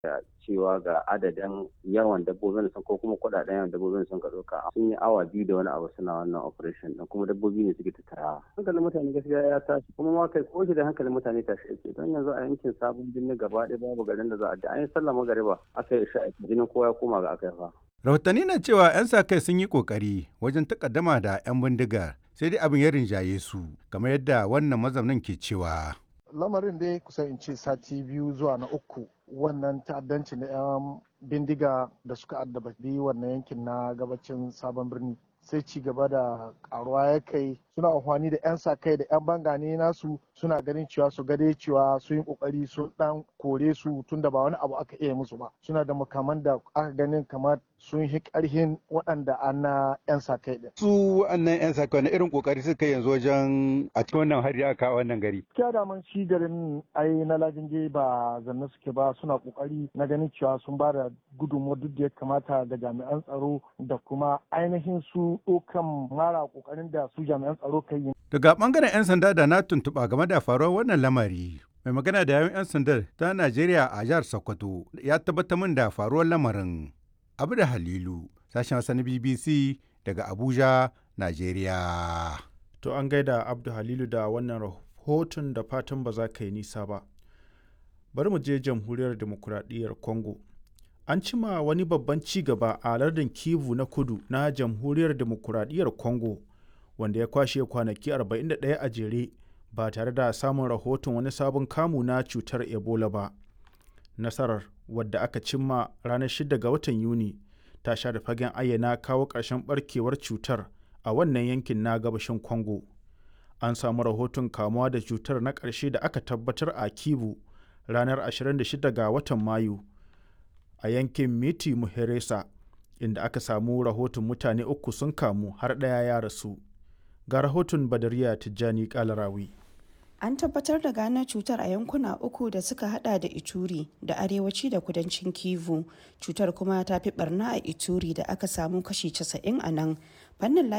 cewa ga adadin yawan dabbobin sun ko kuma kudaden yawan dabbobin sun ka ɗauka sun yi awa biyu da wani abu suna wannan operation din kuma dabbobi ne suke tattara hankalin mutane gaskiya ya tashi kuma ma kai ko da hankalin mutane tashi yake don yanzu a yankin sabon birni gaba ɗaya babu garin da za a da an yi sallah magariba aka yi sha'a jinin kowa ya koma ga aka yi fa. rahotanni na cewa 'yan sa kai sun yi kokari wajen takaddama da 'yan bindigar sai dai abin ya rinjaye su kamar yadda wannan mazaunin ke cewa lamarin dai kusan in ce sati biyu zuwa na uku wannan ta'addanci na 'yan bindiga da suka addabi wannan yankin na gabacin sabon birni sai ci gaba da karuwa ya kai suna amfani da 'yan sa kai da 'yan bangane nasu suna ganin cewa su gade cewa sun yi kokari sun dan kore su tunda ba wani abu aka iya musu ba suna da makaman da aka ganin kamar sun yi karhin waɗanda an na 'yan sa kai din. su wannan 'yan sa kai irin kokari suka yanzu wajen a cikin wannan hari aka kawo wannan gari. Gaskiya da man shi garin ai na lajinge ba zanne suke ba suna kokari na ganin cewa sun ba da gudunmuwa duk da ya kamata ga jami'an tsaro da kuma ainihin su ɗaukan mara kokarin da su jami'an tsaro kai yi. Daga bangaren 'yan sanda da na tuntuɓa game da faruwar wannan lamari. Mai magana da yawun 'yan sandar ta Najeriya a jihar Sokoto ya tabbatar min da faruwar lamarin. Abu da Halilu, sashen Hausa na BBC daga Abuja, Najeriya. To an gaida Abdu Halilu da wannan rahoton da fatan ba za ka yi nisa ba. Bari mu je jamhuriyar demokuraɗiyyar Congo. An cima wani babban ci gaba a lardin Kivu na kudu na jamhuriyar demokuraɗiyyar Congo, wanda ya kwashe kwanaki 41 a jere ba tare da samun rahoton wani sabon kamu na cutar Ebola ba. Nasarar wadda aka cimma ranar 6 ga watan Yuni ta sha da fagen ayyana kawo ƙarshen barkewar cutar a wannan yankin na gabashin Congo. An samu rahoton kamuwa da cutar na ƙarshe da aka tabbatar a Kivu ranar 26 ga watan Mayu a yankin Miti Muheresa inda aka samu rahoton mutane uku sun kamu har ɗaya ya rasu. Ga rahoton Badariya Tijjani Kalarawi. An tabbatar da gano cutar a yankuna uku da suka hada da Ituri da arewaci da kudancin Kivu. Cutar kuma ta fi barna a Ituri da aka samu kashi 90 a nan. Fannin